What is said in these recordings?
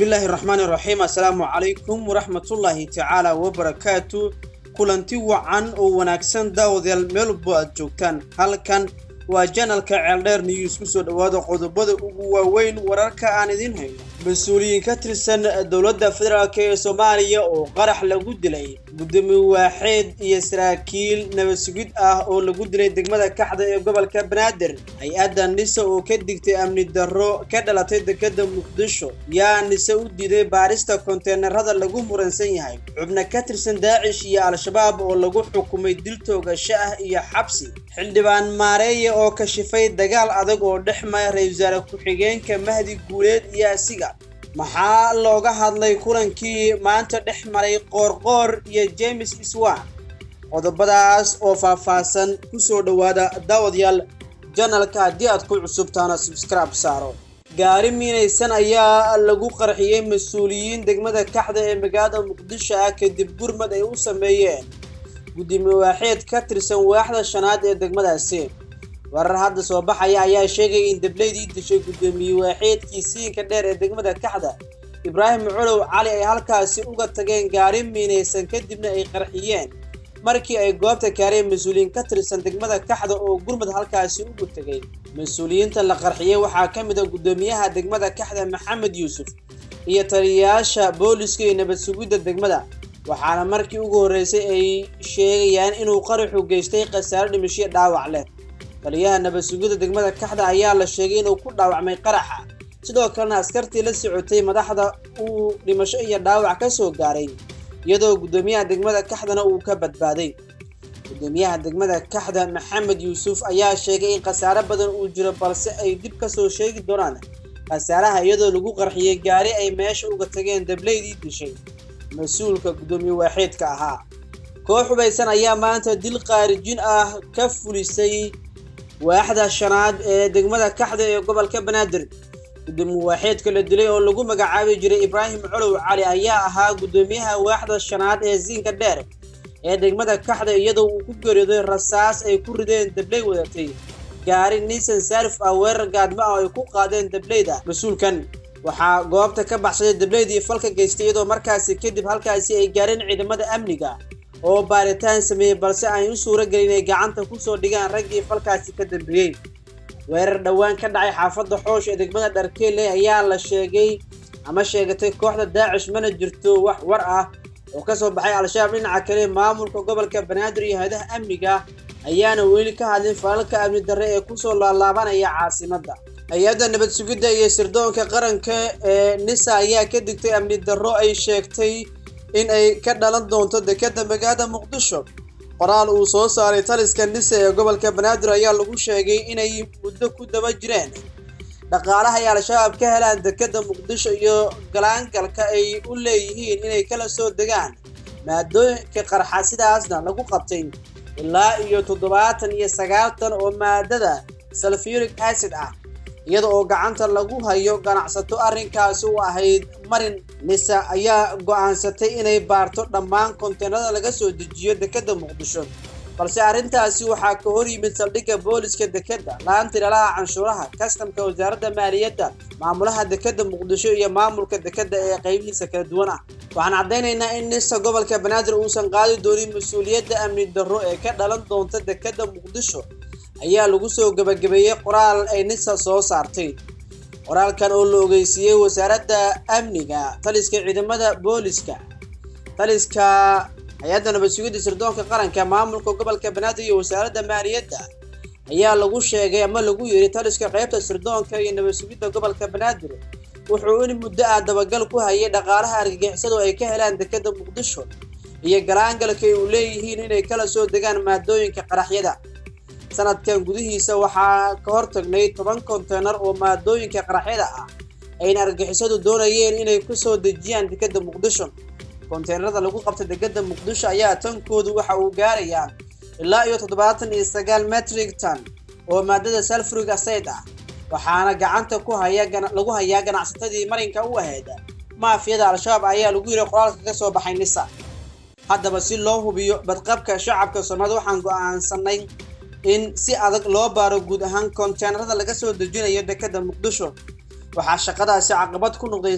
bismillaahi raxmaani raxiim assalaamu calaykum waraxmatullaahi tacaala wabarakaatu kulanti wacan oo wanaagsan daawadayaal meel walbo aad joogtaan halkan waa janalka ceeldheer news ku soo dhowaada qodobada ugu waaweyn wararka aan idiin hayno mas-uuliyiin ka tirsan dowladda federaalk ee soomaaliya oo qarax lagu dilay gudoomiye waaxeed iyo saraakiil nabad sugid ah oo lagu dilay degmada kaxda ee gobolka banaadir hay-adda nise oo ka digtay amni darro ka dhalatay dekeda muqdisho yaa nise u diiday baarista konteenarada lagu muransan yahay xubno ka tirsan daacish iyo al-shabaab oo lagu xukumay dil toogasho ah iyo xabsi xildhibaan maareeye oo kashifay dagaal adag oo dhex mara ra-isul wasaare ku-xigeenka mahdi guuleed iyo asiga maxaa looga hadlay kulankii maanta dhex maray qoorqoor iyo james iswan qodobadaas oo faahfaahsan kusoo dhowaada daawadayaal janalka haddii aad ku cusubtaana subscribe saaro gaari miinaysan ayaa lagu qarxiyey mas-uuliyiin degmada kaxda ee magaalada muqdisho ah kadib gurmad ay u sameeyeen gudoomiye waaxeed ka tirsan waaxda shanaad ee degmadaasi warar hadda soo baxaya ayaa sheegaya in debleydii dishay gudoomiye waaxeedkii siinka dheer ee degmada kaxda ibraahim colow cali ay halkaasi uga tageen gaari miinaysan kadibna ay qarxiyeen markii ay goobta kaareen mas-uuliyiin ka tirsan degmada kaxda oo gurmud halkaasi ugu tegay mas-uuliyiinta la qarxiyey waxaa ka mid a gudoomiyaha degmada kaxda maxamed yuusuf iyo taliyayaasha booliska iyo nabad sugidda degmada waxaana markii ugu horreysay ay sheegayaan inuu qaraxu geystay khasaaro dhimashiyo dhaawac leh taliyaha nabad sugidda degmada kaxda ayaa la sheegay inuu ku dhaawacmay qaraxa sidoo kalena askartii la socotay madaxda uu dhimasho iyo dhaawac ka soo gaaray iyadoo gudoomiyaha degmada kaxdana uu ka badbaaday gudoomiyaha degmada kaxda maxamed yuusuf ayaa sheegay in khasaaro badan uu jiro balse ay dib kasoo sheegi doonaan khasaaraha iyadoo lagu qarxiyey gaari ay meesha uga tageen dableydii dishay mas-uulka gudoomiye waaxeedka ahaa koox hubaysan ayaa maanta dil qaarijin ah ka fulisay waaxda shanaad ee degmada kaxda ee gobolka banaadir gudoomiye waaxeedka la dilay oo lagu magacaabi jiray ibraahim colow cali ayaa ahaa gudoomiyaha waaxda shanaad ee siinka dheer ee degmada kaxda iyadoo uu ku geeriyooday rasaas ay ku rideen dabley wadatay gaari nisan saarif ah weerar gaadmo ah oo ay ku qaadeen dableyda mas-uulkan waxaa goobta ka baxsaday dableydii falka geystay iyadoo markaasi kadib halkaasi ay gaareen ciidamada amniga oo baaritaan sameeyey balse aan u suuro gelin inay gacanta kusoo dhigaan raggii falkaasi ka dambeeyey weerar dhowaan ka dhacay xaafadda xoosh ee degmada dharkeelle ayaa la sheegay ama sheegatay kooxda daacish mana jirto wax war ah oo kasoo baxay al-shabaab dhinaca kale maamulka gobolka banaadir iyo hay-adaha amniga ayaana weli ka hadlin falalka amni darre ee kusoo laalaabanaya caasimadda hay-adda nabad sugidda iyo sirdoonka qaranka ee nisa ayaa ka digtay amni darro ay sheegtay in ay ka dhalan doonto dekeda magaalada muqdisho qoraal uu soo saaray taliska nise ee gobolka banaadir ayaa lagu sheegay inay muddo ku daba jireen dhaqaalaha ay al-shabaab ka helaan dekeda muqdisho iyo galaangalka ay u leeyihiin inay kala soo degaan maadooyinka qarxa sidaasna lagu qabtay ilaa iyo toddobaatan iyo sagaaltan oo maadada salfuric acid ah iyada oo gacanta lagu hayo ganacsato arrinkaasi u ahayd marin nisa ayaa go-aansatay inay baarto dhammaan konteenada laga soo dejiyo dekeda muqdisho balse arrintaasi waxaa ka hor yimid saldhigga booliska dekeda laanta ilalaha canshuuraha kastamka wasaaradda maaliyadda maamulaha dekeda muqdisho iyo maamulka dekeda ee qaybihiisa kala duwan ah waxaan caddaynaynaa in nisa gobolka banaadir uusan qaadi doonin mas-uuliyadda amni darro ee ka dhalan doonta dekeda muqdisho ayaa lagu soo gabagabeeyey qoraal ay nisa soo saartay qoraalkan oo la ogeysiiyey wasaaradda amniga taliska ciidamada booliska taliska hay-adda nabad sugidda sirdoonka qaranka maamulka gobolka banaadir iyo wasaaradda maaliyadda ayaa lagu sheegay ama lagu yiri taliska qaybta sirdoonka iyo nabad sugidda gobolka banaadir wuxuu in muddo ah dabagal ku hayay dhaqaalaha argagixisadu ay ka helaan dekeda muqdisho iyo galaangalka ay u leeyihiin inay kala soo degaan maadooyinka qaraxyada sanadkan gudihiisa waxaa ka hortagnay toban konteenar oo maadooyinka qaraxyada ah ayna argixisadu doonayeen inay kusoo dejiyaan dekeda muqdisho konteenarada lagu qabta dekeda muqdisho ayaa tankoodu waxa uu gaarayaa ilaa iyo toddobaatan iyo sagaal metric ton oo maadada salfuric acid ah waxaana gacanta ku haya lagu hayaa ganacsatadii marinka u ahayd maafiyada al-shabaab ayaa lagu yiri qoraalka ka soo baxay nisa haddaba si loo hubiyo badqabka shacabka soomaalida waxaan go-aansanay in si adag loo baaro guud ahaan konteenarada laga soo dejinayo dekeda muqdisho waxaa shaqadaasi caqabad ku noqday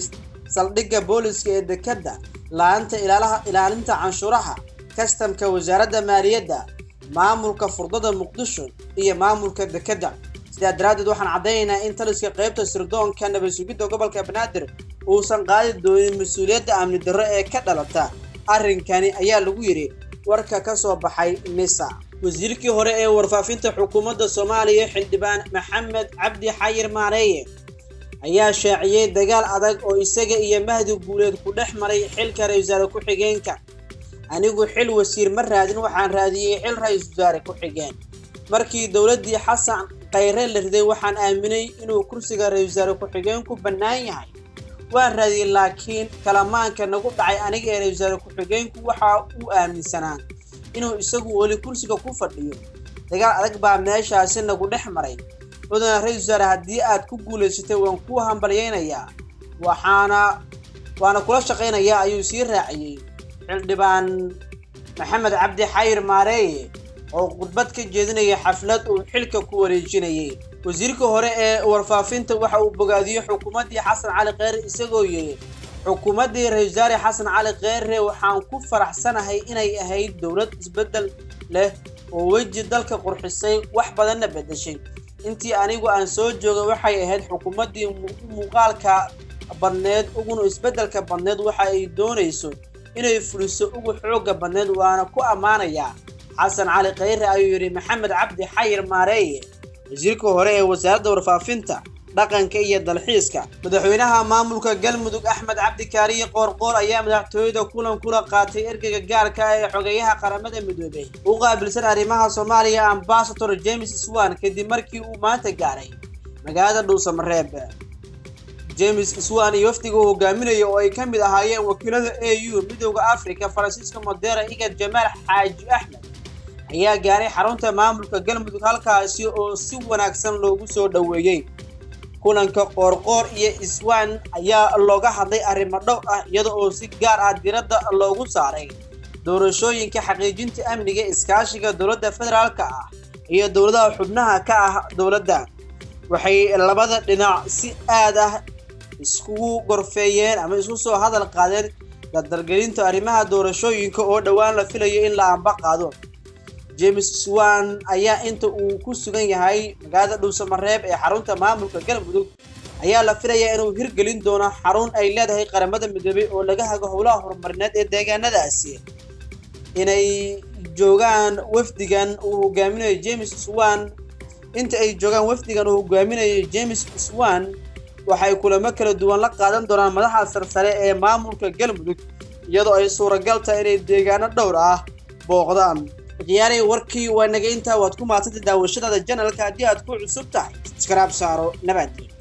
saldhigga booliska ee dekedda la-anta ilaalinta canshuuraha kastamka wasaaradda maaliyadda maamulka furdada muqdisho iyo maamulka dekedda sidaa daraaddeed waxaan caddaynaynaa in taliska qaybta sirdoonka nabad sugidda gobolka banaadir uusan qaadi doonin mas-uuliyadda amni darro ee ka dhalata arrinkani ayaa lagu yidhi warka ka soo baxay misa wasiirkii hore ee warfaafinta xukuumadda soomaaliya xildhibaan maxamed cabdi xayir maareeye ayaa shaaciyey dagaal adag oo isaga iyo mahdi guuleed ku dhex maray xilka ra-isul wasaare ku-xigeenka anigu xil wasiir ma raadin waxaan raadiyey xil ra-isul wasaare ku-xigeen markii dowladdii xasan khayre la riday waxaan aaminay inuu kursiga ra-isul wasaare ku-xigeenku bannaan yahay waan raadiyey laakiin kalamaanka nagu dhacay aniga ee ra-isul wasaare ku-xigeenku waxa uu aaminsanaa inuu isagu weli kursiga ku fadhiyo dagaal adag baa meeshaasi nagu dhex maray mudana ra-isul wasaare haddii aad ku guulaysatay waan kuu hambalyaynayaa waxaana waana kula shaqaynayaa ayuu sii raaciyey xildhibaan maxamed cabdi xayir maareeye oo khudbad ka jeedinaya xaflad uu xilka ku wareejinayay wasiirka hore ee warfaafinta waxa uu bogaadiyey xukuumaddii xasan cali kheyre isagoo yidhi xukuumaddii ra-isul wasaare xasan cali kheyre waxaan ku faraxsanahay inay ahayd dowlad isbeddel leh oo weji dalka qurxisay wax badanna beddeshay intii anigu aan soo joogay waxay ahayd xukuumaddii muuqaalka badneed uguna isbeddelka badneed waxa ay doonayso inay fuliso ugu xoogga badneed waana ku ammaanayaa xasan cali kheyre ayuu yidhi maxamed cabdi xayir maareeye wasiirka hore ee wasaaradda warfaafinta dhaqanka iyo dalxiiska madaxweynaha maamulka galmudug axmed cabdi kaariye qoorqoor ayaa madaxtooyada kulan kula qaatay ergeyga gaarka ah ee xogeeyaha qaramada midoobey u qaabilsan arrimaha soomaaliya ambasador james swan kadib markii uu maanta gaaray magaalada dhuusamareeb james swan iyo wafdiga uu hogaaminaya oo ay ka mid ahaayeen wakiilada a u midooda africa faransiiska modera igad jamaal xaaji axmed ayaa gaaray xarunta maamulka galmudug halkaasi oo si wanaagsan loogu soo dhoweeyey kulanka qoorqoor iyo iswan ayaa looga hadlay arrimo dhow ah iyada oo si gaar ah diradda loogu saaray doorashooyinka xaqiijinta amniga iskaashiga dowladda federaalka ah iyo dowladaha xubnaha ka ah dowladda waxay labada dhinac si aad ah iskugu gorfeeyeen ama isku soo hadal qaadeen dardargelinta arrimaha doorashooyinka oo dhowaan la filayo in la amba qaado james swan ayaa inta uu ku sugan yahay magaalada dhuusamareeb ee xarunta maamulka galmudug ayaa la filayaa inuu hirgelin doono xarun ay leedahay qaramada midoobey oo laga hago howlaha horumarineed ee deegaanadaasi inay joogaan wafdigan uu hogaaminayo james swan inta ay joogaan wafdigan uu hogaaminayo james swan waxay kulamo kala duwan la qaadan doonaan madaxa sarsare ee maamulka galmudug iyadoo ay suuragal tahay inay deegaano dhowr ah booqdaan khiyaaray warkii waa naga intaa waad ku maadsantay daawashadaada janalka haddii aad ku cusub tahay iskaraab saaro nabaadii